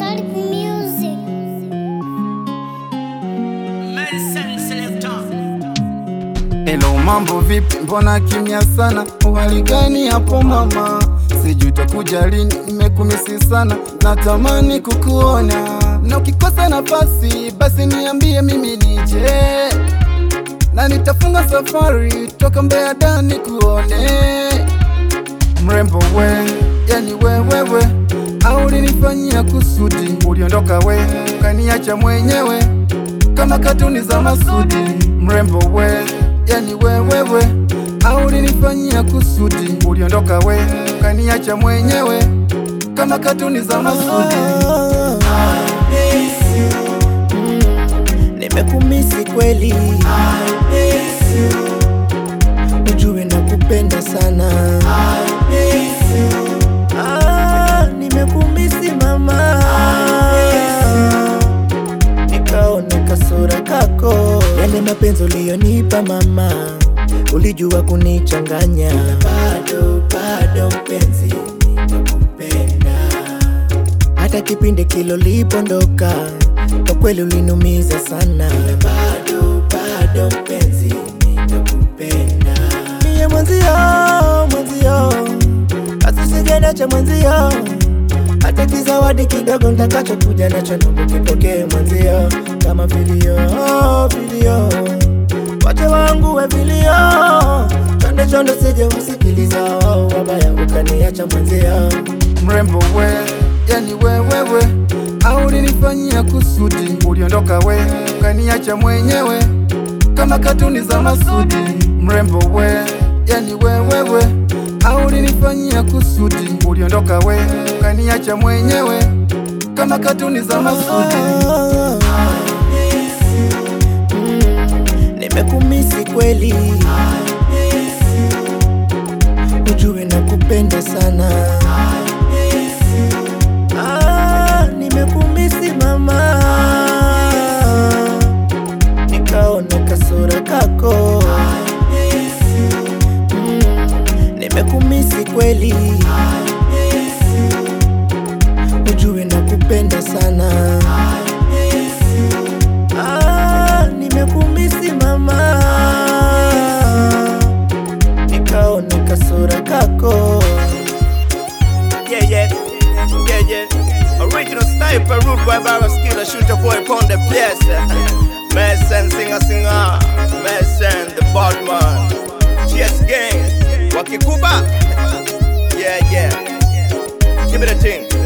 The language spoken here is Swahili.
Earth music. Hello, mambo vipi? Mbona kimya sana? Uhali gani hapo mama? Sijui utakuja lini, nimekumisi sana, natamani kukuona, na ukikosa nafasi basi niambie mimi nije, na nitafunga safari toka Mbeya Dar kuone mrembo we, yani wewewe, au ulinifanyia kusudi? Uliondoka we ukaniacha mwenyewe kama katuni za Masudi. Mrembo we, yani wewewe, au ulinifanyia kusudi? Uliondoka we ukaniacha mwenyewe kama katuni za Masudi. Nimekumisi kweli, ujue nakupenda sana. Ah, nimekumisi mama, nikaona kasura kako, yale mapenzi uliyonipa mama, ulijua kunichanganya. Bado bado mpenzi, nakupenda hata kipindi kilo lipondoka, kwa kweli ulinumiza sana. Bado bado mpenzi, nakupenda mie mwenzio, mwenzio, asisijanacha mwenzio, hata kizawadi kidogo ntakachokuja nacho ndugu kipokee mwenzio, kama vilio vilio, wache wangu we vilio, chonde chonde sije wasikiliza wabaya, ukaniacha mwenzio Mrembo we, yani wewewe, au ulinifanyia kusudi? Uliondoka we ukaniacha mwenyewe kama katuni za Masudi. Mrembo we, yani wewewe, au ulinifanyia kusudi? Uliondoka we ukaniacha mwenyewe kama katuni za Masudi. Nimekumisi kweli, ujue nakupenda sana. Ah, nimekumisi mama, nikaona kasura kako. Mm, Nimekumisi kweli, ujue nakupenda sana. Ah, nimekumisi mama, nikaona kasura kako. Yeah, yeah, yeah, yeah. Original sniper, rude boy, barrel skiller, shooter boy, upon the place. Mason, singer, singer. Mason, the bad man. GS gang. Wakikuba. Yeah, yeah. Give me the thing.